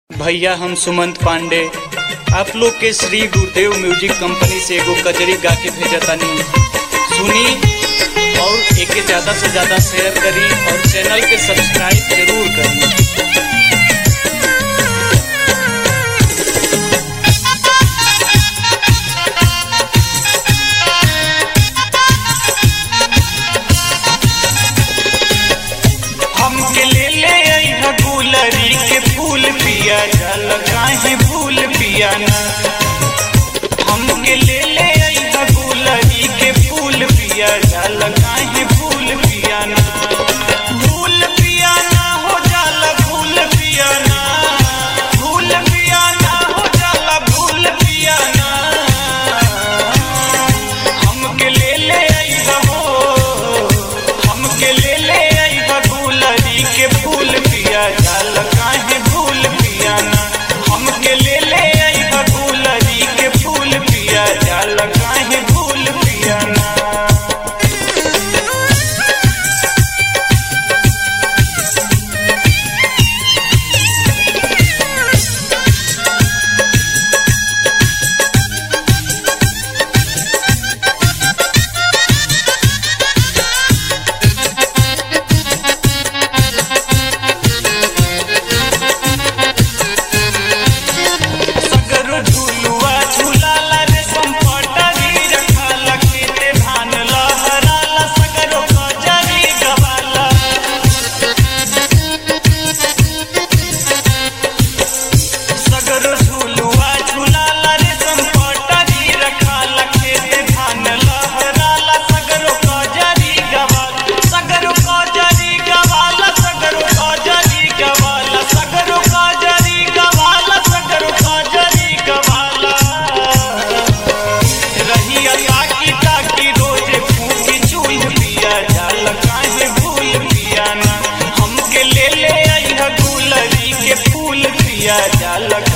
भैया हम सुमंत पांडे आप लोग के श्री गुरुदेव म्यूजिक कंपनी से एगो कजरी गा के भेजतानी सुनी और एके ज्यादा से ज्यादा शेयर करी और चैनल के सब्सक्राइब जरूर करी हमके ले ले अइहा गुलरी के फूल पिया जल काहे भूल पिया ना हमके ले ले अइहा गुलरी के फूल पिया जल काहे भूल पिया ना भूल पिया ना हो जाला भूल पिया ना भूल पिया ना हो जाला भूल पिया ना हमके ले ले अइहा हो हमके ले ले अइहा गुलरी के फूल पिया जाल काहे भूल पिया ना हमके ले ले अइहा गुलरी के फूल पिया जाल काहे भूल पिया ना सगरो झुलुआ झुलाला रे संपटरी रखाला खेते धान लहराला सगरो कजरी गवाला सगरो झुलुआ झुलाला रे संपटरी रखाला खेते धान लहराला सगरो कजरी गवाला सगरो कजरी गवाला सगरो कजरी गवाला सगरो कजरी गवाला सगरो कजरी गवाला रहिया ताकी ताकी रोजे फूकी चूल पिया जाल काहे भूल पिया ना हमके ले ले अइहा गुलरी के फूल पिया जाल